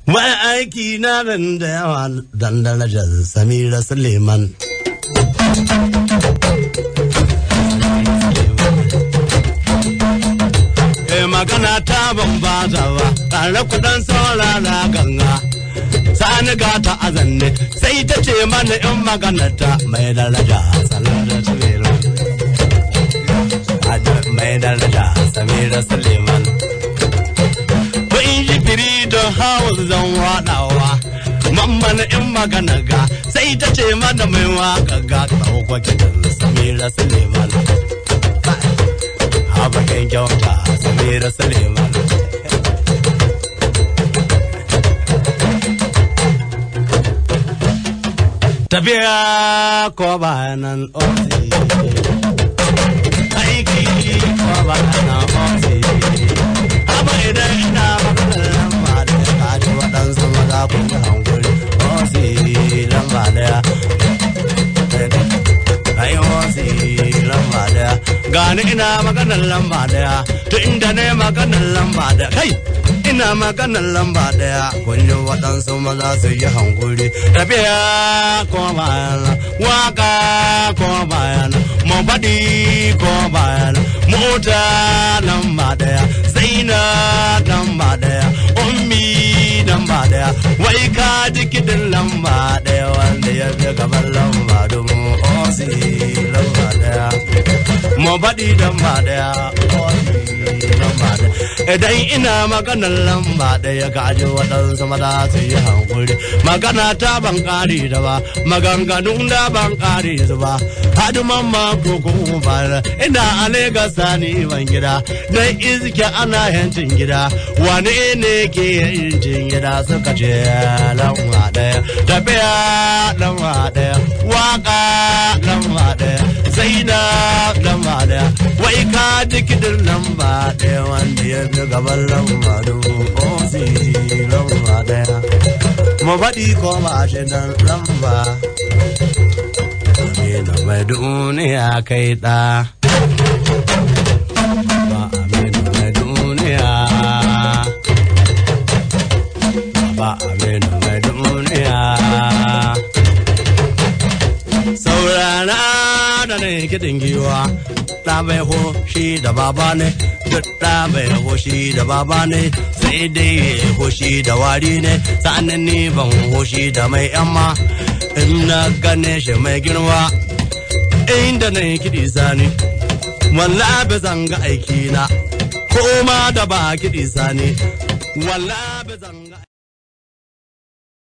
Wani aiki na nan da yawa dan darajar Samira Suleiman. Eh magana ta ban ba ta ba, tare kudan saurara ganga. Sani gata a zanne, sai ta ce mana in magana ta mai daraja Samira Suleiman. Mai daraja Samira Suleiman. in ji firi don hawa zan waɗawa mamman in magana ga sai ta ce mana mai waka ga ɗauka kitan samira suleiman haɓakin kyauta samira suleiman tafiya ko bayanan osi aiki ko bayanan osi Aba idan ina maganar lamba da ya kaji waɗansu maza ku yi hankuri. Osi lamba daya. Ai osi lamba daya. Gani ina maganar lamba daya. To inda ne maganar lamba daya. Kai! Ina maganar lamba daya. Kun yi waɗansu maza su yi hankuri. Tafiya ko bayan waka ko bayan mu faɗi ko bayan mota lamba daya. Zaina lamba daya. Ummi lamba daya. Wai ka ji kiɗin lamba daya wanda ya fi gaban lamba dubu. Osi lamba daya. Mu faɗi lamba daya. Osi lamba daya. Idan ina maganar lamba daya ka ji waɗansu maza su yi hankuri. Magana ta ban ƙari da ba. Maganganun da ban ƙari su ba. Haduman ma koko ba. Ina a Legas sani ban gida. Dan izike ana yancin gida. Wane ne ke yancin gida suka ce lamba daya. Tafiya lamba daya. Waka lamba daya. Zaina lamba daya. Wai ka ji kiɗin lamba daya wanda ya fi gaban lamba dubu osi lamba daya. Mu faɗi ko ba shi dan lamba. Aminu mai duniya kai ɗa. Ba Aminu mai duniya. Ba Aminu mai duniya. Saurana da ne kiɗin giwa. Ɗa bai hoshi da baba ne, duk ɗa bai hoshi da baba ne, sai dai hoshi da wari ne, sa'anin ni ban hoshi da mai yamma. In na gane shi mai girma, inda na yi kiɗi sani. wallahi zan ga aiki na ko ma da ba kiɗi sani wallahi zan ga